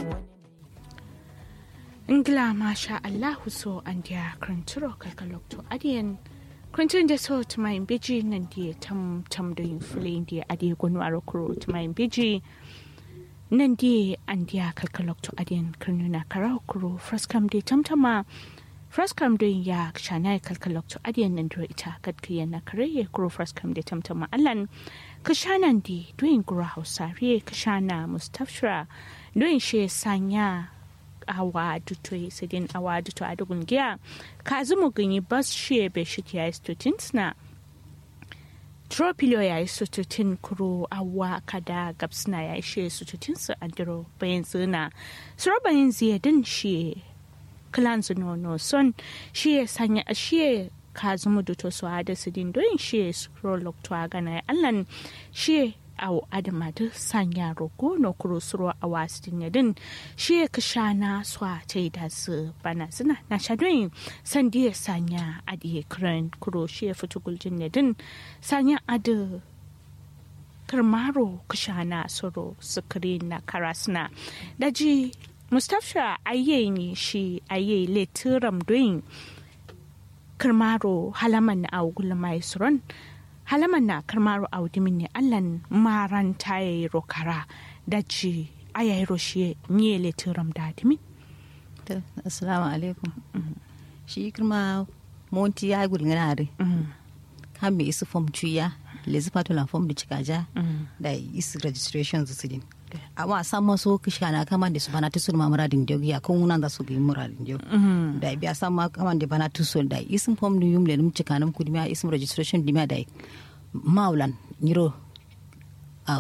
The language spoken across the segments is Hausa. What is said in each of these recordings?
ingila masha allahu so an dia kranturo kalkalokto adiyan krantin da so to my biji nan dia tam tam da yin fulin dia adi gonu arokuro to my biji nan dia an dia kalkalokto adiyan kranuna karakuro fraskam dia tamtama fraskam don ya shana kalkalokto adiyan nan duro ita kadkiyan na kare kuro fraskam dia tamtama allan kashanan di doyin gura hausare kashana mustafshira doyin she sanya awa duto sidin awa duto a dugun giya ka zumu ganyi bas shi be shi ya istutin sna tropilio ya istutin kuro awa kada gabsna ya ishe istutin su andiro bayan zina suro bayan ziyadin shi klan no son shi ya sanya shi ka zumu duto su ada sidin don shi suro lokto gana allan shi aw adama da sanya rogo no kuro suro a wasu yadin shi ka sha na swa ta da su bana suna na shadoyin san ya sanya adi kran kuro shi ya fito guljin yadin sanya adi karmaro ka sha na suro sukari na karasna daji mustapha ayye ne shi ayye letiram doyin karmaro halaman na agul mai suron halaman na karmaru audimin ne allan maran ta yi rokara da ci aya yi roshe nye letiram da adimin assalamu alaikum shi kirma monti ya gulgana re kan me isu fom cuya lezi patola fom da cikaja da isu registration su sidin amma san maso kisha na kama da su bana tusul ma muradin jogi ya kun nan da su bi muradin jogi da biya san ma kama da bana tusul da isin fom da yum le num cika nam kudi ma isim registration di ma da maulan nyiro a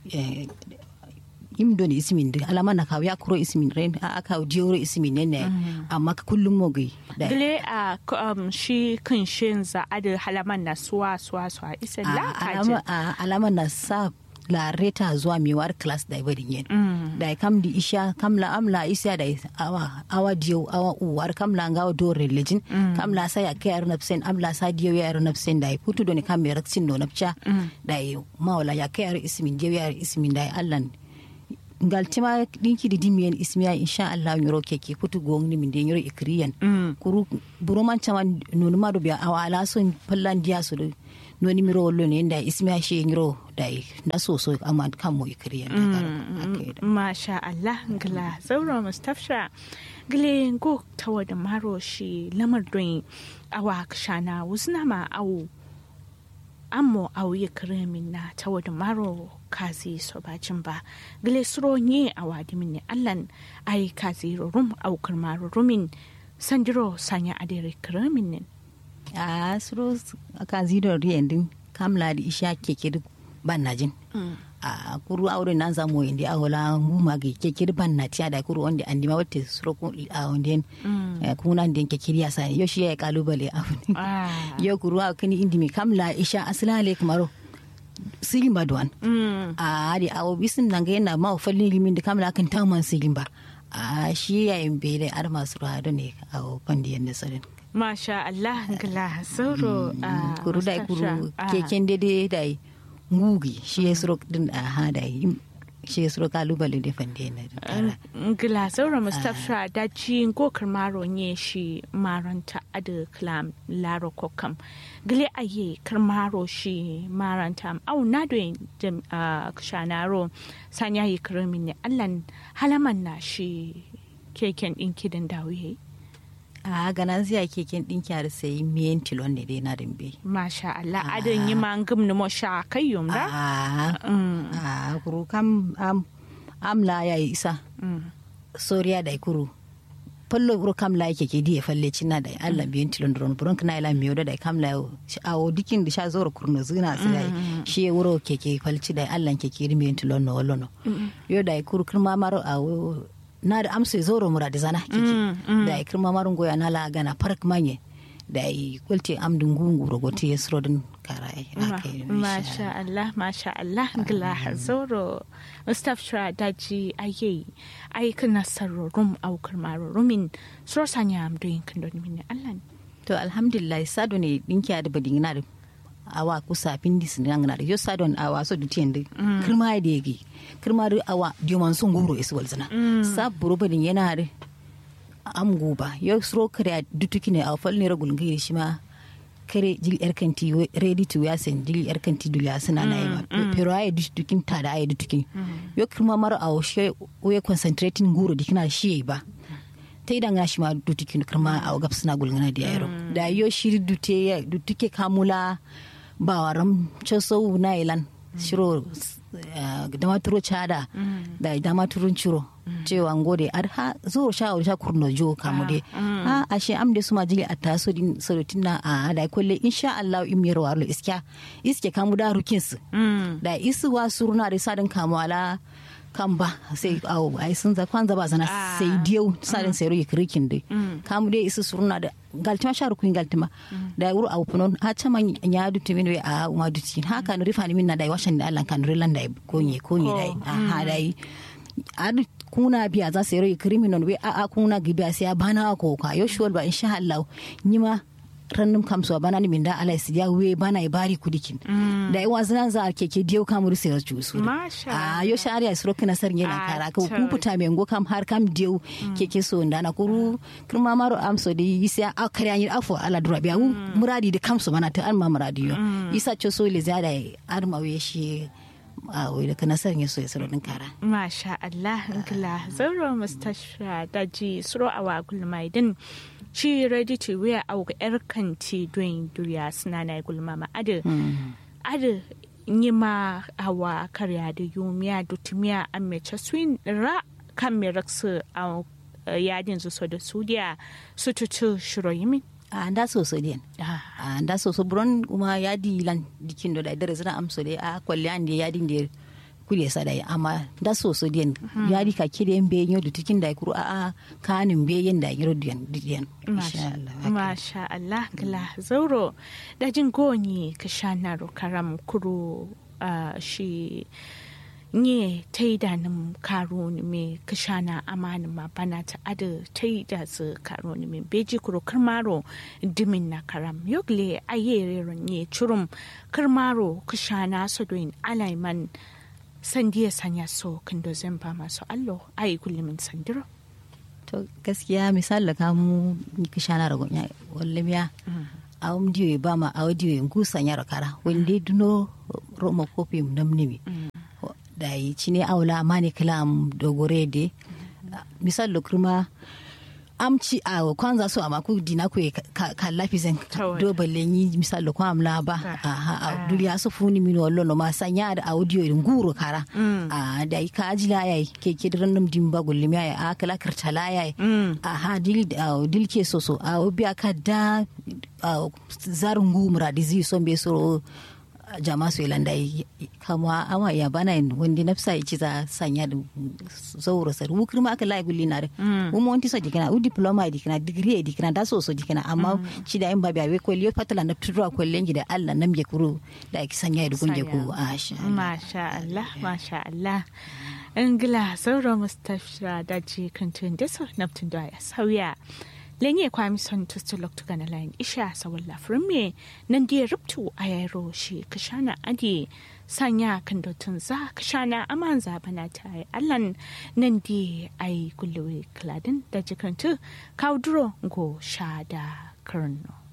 im doni ismin da alama na kawo ya kuro ismin ren a aka jiyoro ismin ne ne amma kullum mogi da gile a shi kan shin za a da halaman na suwa suwa suwa isa la alama na sa la reta zuwa mewar class da ibadin yin da kam di isha kam la amla isya da awa awa diyo awa uwar kam la ngawa do religion kam la sa ya ke ar napsen amla sa diyo ya ar napsen da putu do ne kam me raksin no napcha da mawla ya ke ar ismin diyo ya ar ismin da allan ngal tima dinki di dimiyen ismiya insha Allah nyoro keke putu gong ni min de nyoro ikriyan kuru buroman chama nonu ma do biya awala so pallan dia so no ni miro wollo ne da ismiya she nyoro dai na so so amma kan mo ikriyan masha Allah ngla zauro mustafsha gle go tawa da maro shi lamar don awa kshana wusna ma awu ammo awu ikrimin na tawa da maro kazi so bacin ba gile suro nye a wadimin ne allan ai kazi rum au karmaru rumin sandiro sanya adere kramin ne a suro kazi da riyandin kamla da isha keke ban najin a kuru aure nan zamu indi a wala nguma ga keke ban na tiya da kuru wanda andi ma wata suro ko a wanda kuna den keke ya sani yo shi ya kalubale a yo kuru a kani indi mi kamla isha aslale kamaro sigin ba duwan a da awo bisin nan ga yana ma fallin limin da kamar akan taman sigin ba a shi yayin bai da ar masu ruwa ne a fandiyan da tsarin masha Allah gala sauro a kuru da kuru keken dede da ngugi shi ya suro din a ha da shi ya suro kalubale da fandiyan da gala sauro mustafa da ci gokar maro ne shi maranta adu klam laro kokam gile aye karmaro shi maranta au na do jam kshanaro sanya yi kirmin ne allan halaman na shi keken din kidan dawiye a ganan ziya keken din kyar sai miyen tilon ne dai na dimbe masha Allah adan yi man gum no sha kayyum da a kuru kam amla ya isa soriya da kuru fallo buro kam la yake ke diye falle cinna da Allah biyan tilon dron buron kana ila miyo da kam la awo dikin da sha zoro kurno zina su dai shi wuro ke ke falci da Allah ke ke biyan tilon no wallo no yo da kur kurma maro awo na da amsa zoro mura da zana ke da kurma maro goya na la gana park manye da yi kulti amdun gungu rogote ya suro din karai masha Allah masha Allah gila zoro Mustapha Shra daji aye ai kana sarorum aukar maro rumin suro sanya amdo yin kando min Allah to alhamdulillah sado ne dinki da badin na awa kusa pindi sin ngana yo sadon awa so dutien de kirma de gi kirma de awa diomon sun guro isu walzana sa buru badin yana de am guba yo sro kare dutuki ne a fal ne ragul ngi shi ma kare jil yar kanti ready to wear sen jil yar kanti dulya suna na yi pero ay dutukin ta da ay dutukin yo kirma maro a she we concentrating guro dikina shi ba ta idan ya shi ma dutukin kirma a gab suna gulgana da yaro da yo shiri dute dutuke kamula ba waram choso na ilan shiro da maturo chada da da maturun ciro cewa ngode ar ha zo sha sha kurno jo kamu de ha ashe am de suma jili atta so din sorotin na a da kolle insha Allah in mi rawar iska iske kamu da rukin su da isu wa suruna da sadin kamu ala kan ba sai awo ai sun za kwanza ba sana sai diyau sadin sai ruyi krikin dai kamu dai isu suruna da galtima sharu kuin galtima da wuro awu punon ha chama nya du timin we a uma du tin ha kan rifani min na dai washan da Allah kan rilan dai konye konye dai ha dai adu kuna biya za su yi criminal we a a kuna gibiya sai bana ko ka yo shuwal ba insha Allah nyima rannum kam so bana ni minda ala siya we bana e bari kudikin da e wazna za keke diyo kam ru sai ju su a yo shari'a suro kana sar yana kara ko kuputa me ngo kam har kam diyo keke so ndana kuru kirma maro am so di isa a kare an afo ala dura biya muradi de kam so bana ta an ma muradi yo isa cho so le zada ar ma we shi a wai da kana sar so ya suro din kara masha Allah ngla zauro mustasha daji suro awa gulmaidin ci ready to wear auga yar kanti don duriya suna na gulma ma adu adu yi ma awa karya da yumiya dutumiya a mece swin ra kan me raksu a yadin su da sudiya su tutu shiro yimin a nda soso den a nda soso buron kuma yadi lan dikin do da dare zana amso de a kwalle an de yadi de kule sadai amma da soso den yadi ka kide en be nyodu tikin da kuru a a kanin be yen da yiro den den masha Allah kala zauro da jin goni ka shanaro karam kuru shi nye ta yi da nim karo ni me kashana amani ma bana ta ada ta yi da su karo ni me beji kuro karmaro dimin na karam yogle ayere nye churum karmaro kashana so doin alaiman sandiya sanya so kando zamba masu allo ayi kullumin sandiro to gaskiya misali ka mu kashana rago ya wallamiya a um diyo ba ma a diyo ngusa nyara kara wende duno roma kopi namnimi da yi cine aula mani kalam dogore de misal lo kuma amci a kwanza so amma ku dina ku ka lafi zan do balle ni misal lo kwam la ba a duniya so funi min wallo no ma sanya da audio in guru kara a da yi ka ajila yayi ke ke random dimba gulli mi a kala kirtala yayi a ha dil dil ke so so a obi aka da zarun gumura dizi so be so jama su ilanda kama ama ya bana wanda nafsa ya ci za sanya da zauro sar wukir ma aka lai gulli na da kuma wanti so dikina u diploma dikina degree dikina da so so dikina amma ci da in ba biya ko liyo fatala na tudura ko lengi da Allah nan ya kuro da ki sanya da gunje ko masha Allah masha Allah ingila zauro mustafira da ji kantun da so naftun da ya sauya lenye kwami son tustu loktu gana layin isha sawon lafirin me nan da rubtu a yaro shi kashana adi sanya kan dotun za kashana aman zabana ta yi allan nan da ai kullewe kladin da jikantu kauduro go sha da karno